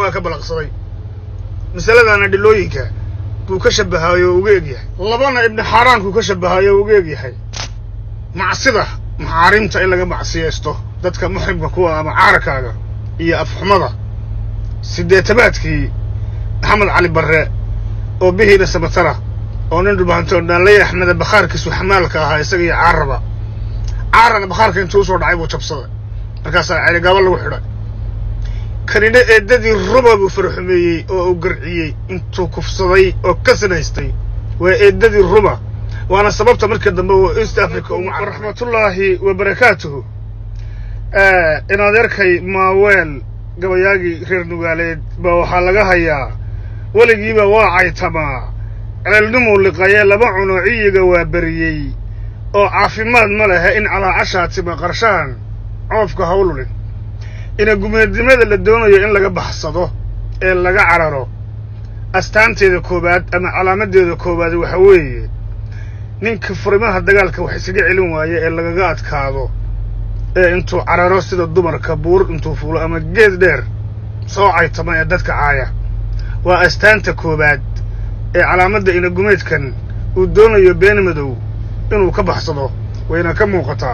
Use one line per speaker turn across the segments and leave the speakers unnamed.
waxoogaa ka balaqsaday masaladana dhilooyinka buu ka shabahayo oo uga egyahay labana ibni xaaraanku ka shabahayo oo uga egyahay macsida maxaarimta in laga macsiyaysto dadka muxrimka kuwa ama caarakaaga iyo afxumada sideetamaadkii maxamed cali barre oo bihiina samatara oo nin dhulbahantoon dhaanlaya axmeda bakhaarkiisu xamaalka ahaa isaga iyo caaraba caarana bakhaarka intuu usoo dhacay buu jabsaday markaasaa celigaabo lagu xidhay kanina eeddadii ruba buu farxumeeyey oo uu garciyey intuu kufsaday oo ka sinaystay waa eeddadii ruba waana sababta markii dambe uu east africa ugu raxmatullaahi wa barakaatuhu in adeerkay maaweel gabayaagii reer nugaaleed baa waxaa laga hayaa weligiiba waa caytamaa ceelnimuu liqaye laba cuno ciyiga waa beriyey oo caafimaad ma lehe in calaacashaa tima qarshaan coofka hawlulin ina gumeednimada la doonayo in laga baxsado ee laga cararo astaanteeda koowaad ama calaamadeeda koowaad waxa weeye ninka furimaha dagaalka wax isaga celin waaye ee lagaga adkaado ee intuu cararo sida dumarka buur intuu fuulo ama geed dheer soo caytama ee dadka caaya waa astaanta koowaad ee calaamadda inagumeedkan uu doonayo been madow inuu ka baxsado wayna ka muuqataa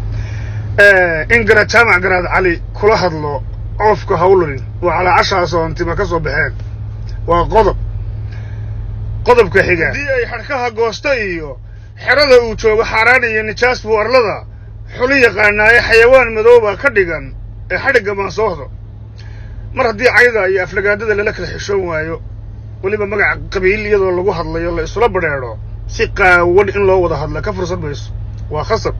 in garaad jaamac garaad cali kula hadlo coofka hawlulin waa calaacashaas oo antima ka soo baxeen waa qodob qodobka xiga haddii ay xadhkaha goosto iyo xerada uu joogo xaaraan iyo nijaas buu arlada xuli yaqaanaaye xayawaan madoobaa ka dhigan ee xadhigga maansoohdo mar haddii cayda iyo aflagaadada lala kala xishoon waayo weliba magaca qabiil iyadoo lagu hadlayo la isula badheedho si qaawan in loo wada hadla ka fursan mayso waa khasab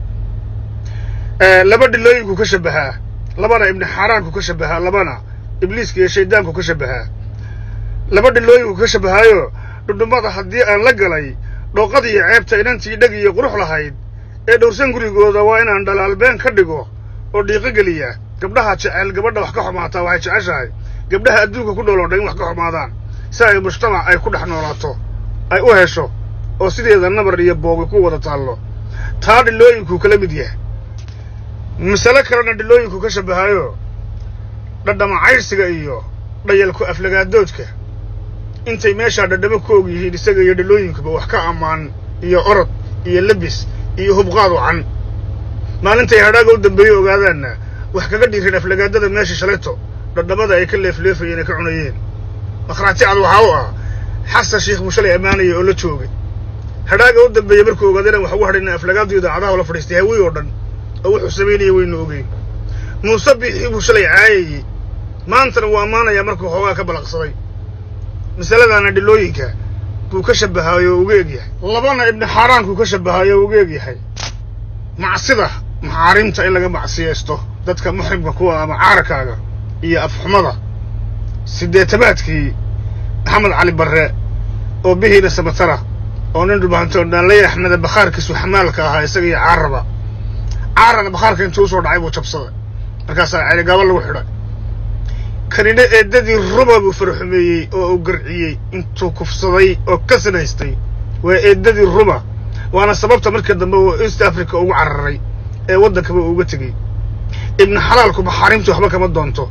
laba dhilooyinku ka shabahaa labana ibni xaaraanku ka shabahaa labana ibliiska iyo shaydaanku ka shabahaa laba dhilooyinku ka shabahaayo dhudhummada haddii aan la galay dhooqad iyo ceebta inantii dheg iyo qurux lahayd ee dhowrsan gurigooda waa inaan dhalaalbeen ka dhigo oo dhiiqo geliya gabdhaha jecel gabadha wax ka xumaataa waxay jeceshahay gabdhaha adduunka ku dhooloo dhan in wax ka xumaadaan si ay mujtamac ay ku dhex noolaato ay u hesho oo sideeda nabar iyo boogi ku wada taallo taa dhilooyinkuu kala mid yahay masale kalena dhilooyinku ka shabahayo dhadhama caydhsiga iyo dhayalku aflagaadoodka intay meeshaa dhadhamo ku og yihiin isaga iyo dhilooyinkuba wax ka ammaan iyo orod iyo lebis iyo hubqaad wacan maalintay hadhaaga u dambeeye ogaadaanna wax kaga dhiirin aflagaadada meesha shalayto dhadhamada ay ka leefleefayeen ay ka cunayeen makhraati cad waxaa u ah xasan sheikh buu shalay ammaanaya oo la joogay hadhaaga u dambeeye markuu ogaada inaan wax ugu hadhayna aflagaadu idaacadaha la fadhiistay hawey oo dhan oo wuxuu samaynaya waynu ogeyn muuse biixii buu shalay caayayey maantana wuu ammaanayaa markuu xoogaa ka balaqsaday masaladana dhilooyinka buu ka shabahayo oo uga egyahay labana ibni xaaraanku ka shabahayo oo uga egyahay macsida maxaarimta in laga macsiyaysto dadka muxrimka kuwa ama caarakaaga iyo afxumada sideetamaadkii maxamed cali barre oo bihiina samatara oo nin dhulbahantoon dhaanlaya axmeda bakhaarkiisu xamaalka ahaa isaga iyo caaraba caarana bakhaarka intuu usoo dhacay buu jabsaday markaasaa celigaabo lagu xidhay kanina eeddadii ruba buu farxumeeyey oo uu garciyey intuu kufsaday oo ka sinaystay waa eeddadii ruba waana sababta markii dambe uu east africa ugu cararay ee waddankaba uuga tegey ibni xalaalku maxaarimtu waxba kama doonto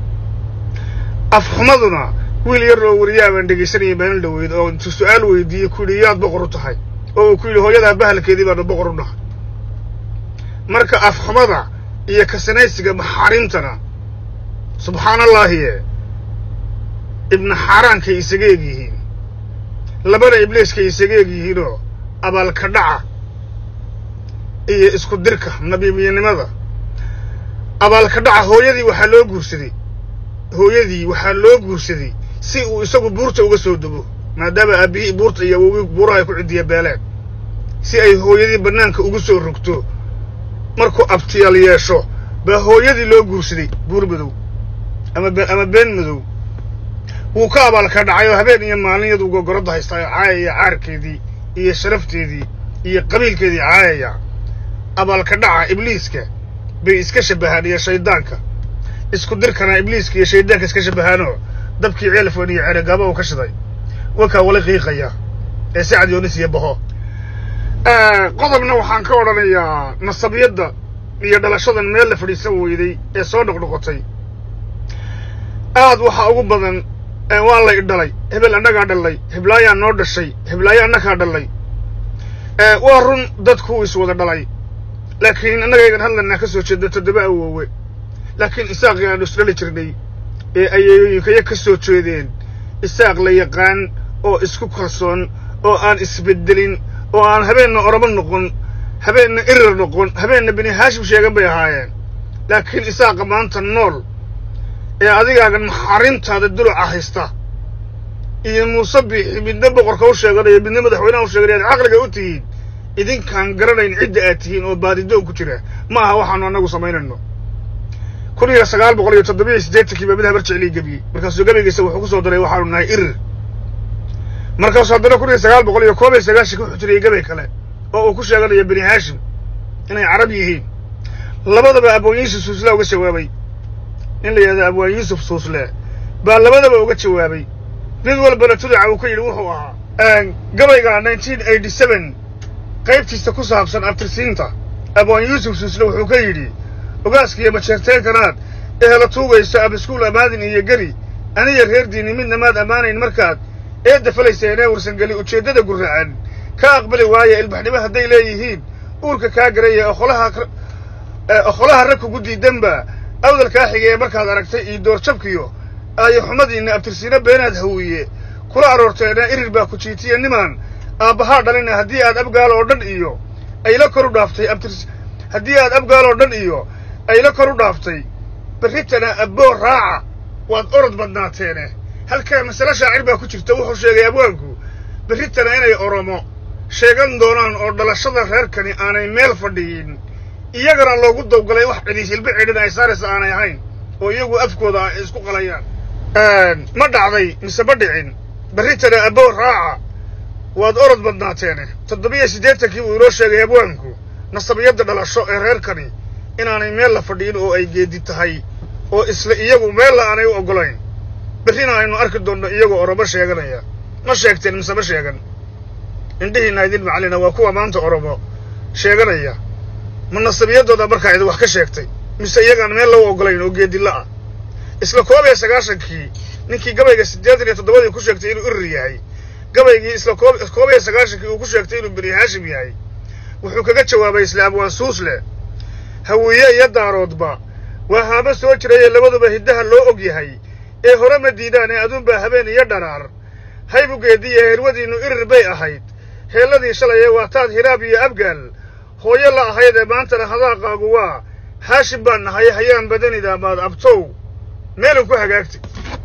afxumaduna wiil yar oo wariyaa baan dhegaysanayay maalin dhaweyd oo intuu su-aal weydiiyey ku yidhi yaad boqor u tahay oo uu ku yidhi hooyadaa bahalkeedii baanu boqor u nahay marka afxumada iyo kasinaysiga maxaarimtana subxaan allaahiye ibna xaaraankay isaga eg yihiin labana ibliiskay isaga eg yihiinoo abaalka dhaca iyo isku dirka nabiimiyanimada abaalka dhaca hooyadii waxaa loo guursaday hooyadii waxaa loo guursaday si uu isagu buurta uga soo dego maadaama aabbihii buurta iyo awowgii buuraha ay ku cidiya beeleen si ay hooyadii bannaanka ugu soo rogto markuu abtiyaal yeesho baa hooyadii loo guursaday buur madow ama ama been madow wuu ka abaalka dhacay oo habeen iyo maalin yaduu gogoradda haystaa oo caayaya caarkeedii iyo sharafteedii iyo qabiilkeedii caayaya abaalka dhaca ibliiska bay iska shabahaan iyo shayddaanka isku dirkana ibliiska iyo shayddaanka iska shabahaanoo dabkii ceelfon iyo ceregaaba uu ka shiday wakaa wala qiiqaya ee sacad yoonis iyo baho qodobna waxaan ka odhanayaa nasabiyadda iyo dhalashadan meel la fadhiisan weyday ee soo noqnoqotay aad waxaa ugu badan waa lay dhalay hebel annagaa dhalay heblaayaa noo dhashay heblaayo annagaa dhalay waa run dadku is wada dhalay laakiin annagaygan hadlanaa ka soo jeedno toddoba awoowe laakiin isaaqii aanu isdhali jirnay ee ayeeyooyinkaya ka soo jeedeen isaaq la yaqaan oo isku kalsoon oo aan isbeddelin oo aan habeenna oromo noqon habeenna irir noqon habeenna bini haashim sheegan bay ahaayeen laakiin isaaqa maanta nool ee adigaagan maxaarimtaada duluca haysta iyo muuse biixi midna boqorka u sheeganayo midna madaxweynaha u sheeganaya ad caqliga u tihiin idinkaan garanayn cidda aad tihiin oo baadidoon ku jira ma aha waxaanu annagu samaynayno kun iyo sagaal boqol iyo toddobiyo siddeetankii baa mid habar jeclii gebiyey markaasuu gebigiisa wuxuu ku soo daray waxaanu nahay irir markaasuu haddana kun iyo sagaal boqol iyo koob iyo sagaashanki wuxuu tiriyey gebay kale oo uu ku sheeganayo bini haashim inay carab yihiin labadaba abwaan yuusuf suusle uga jawaabay in la yidhahdo abwaan yuusuf suusle baa labadaba uga jawaabay mid walbana tudaca uu ka yidhi wuxuu ahaa gabayga nineteen eighty seven qaybtiisa ku saabsan abtirsiinta abwaan yuusuf suusle wuxuu ka yidhi ogaaskiiyo majeerteenkanaad ehela tuugayso abiskuul amaadin iyo geri aniya reerdiinni midna maad ammaanayn markaad eedda falayseenee warsangeli ujeeddada gurracan ka aqbali waaye ilbaxnimo hadday leeyihiin uurka kaa garaya oqolaha oqolaha rag kugu diidanba awdalkaa xigay ee markaad aragtay iyo doorjabkiyo aayo xumadiinna abtirsiino beenaad hawiye kula aroorteena irir baa ku jiitiya nimaan aabbahaa dhalina haddii aad abgaal oo dhan iyo ayla kor u dhaaftay abtirs haddii aad abgaal oo dhan iyo ayla kor u dhaaftay berritana abboo raaca waad orod badnaateene halkaa masale shaacir baa ku jirta wuxuu sheegay abwaanku berritana inay oromo sheegan doonaan oo dhalashada reerkani aanay meel fadhiyin iyagana loogu dawgalay wax cidii hilbe cidhin ay saaraysa aanay ahayn oo iyagu afkooda ay isku qalayaan ma dhacday mise ma dhicin berritana abboo raaca waad orod badnaateene toddobiyo siddeetankii buu inoo sheegay abwaanku nasabiyadda dhalasho ee reerkani inaanay meel la fadhiyin oo ay geedi tahay oo isla iyagu meella aanay u oggolayn berrina aynu arki doonno iyagoo oromo sheeganaya ma sheegteen mise ma sheegan indhihiinna idin macallina waa kuwa maanta oromo sheeganaya ma nasabiyaddooda markaa idin wax ka sheegtay mise iyagaan meel lagu oggolayn oo geedilla ah isla koob iyo sagaashankii ninkii gabayga siddeetan iyo toddobadii ku sheegtay inuu irir yahay gabaygii isla koob koob iyo sagaashankii uu ku sheegtay inuu bini haashim yahay wuxuu kaga jawaabay isla abwaan suusle hawiye iyo daaroodba waa haamo soo jirayee labaduba hiddaha loo og yahay ee hore ma diidaan ee aduunbaa habeen iyo dharaar haybugeediiyo heerwadiinnu irir bay ahayd heelladii shalayee waa taad hiraab iyo abgaal hooyo la ahayd ee maantana hadaaqaagu waa haashim baan nahay hayaan badanida maad abtow meelun ku hagaagtay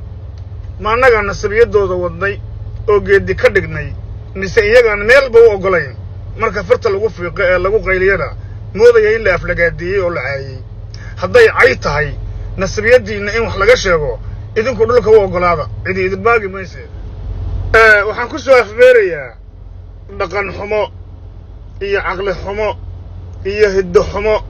ma annagaan nasabiyaddooda wadnay oo geeddi ka dhignay mise iyagaan meelba u oggolayn marka farta lagu fiiqo ee lagu qayliyana moodaya in la aflagaadiiyey oo la caayey hadday cay tahay nasabiyaddiinna in wax laga sheego idinku dhulka u oggolaada cidi idin maagi mayse waxaan ku soo afbeerayaa dhaqan xumo iyo caqli xumo iyo hiddo xumo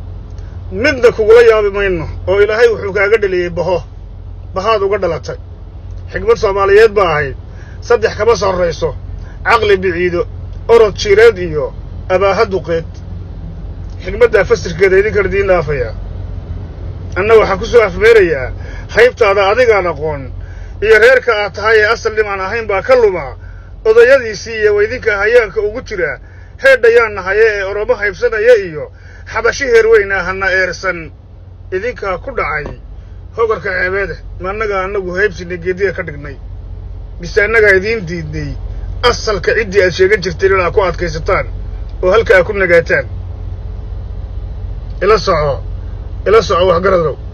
midna kugula yaabi mayno oo ilaahay wuxuu kaaga dheliyey baho bahaad uga dhalatay xigmad soomaaliyeed ba ahayd saddex kama sarrayso caqli biciido orod jiireed iyo abaaha duqeed xigmaddaa fasirkeeda idinkan idiin dhaafayaa anna waxaan ku soo afmeerayaa haybtaada adigaan aqoon iyo reerka aad tahay ee asal dhimaan ahayn baa ka luma odayadiisii iyo weydinka hayaanka ugu jira heedhayaan nahaye ee oromo haybsanaya iyo xabashi heerweyna hana eersan idinkaa ku dhacay hogarka ceebeede ma annagaa annagu haybsinay geediga ka dhignay mise annagaa idiin diidnay asalka ciddii aad sheegan jirteen inaad ku adkaysataan oo halka aad ku nagaataan ila soco ila soco waxgaradow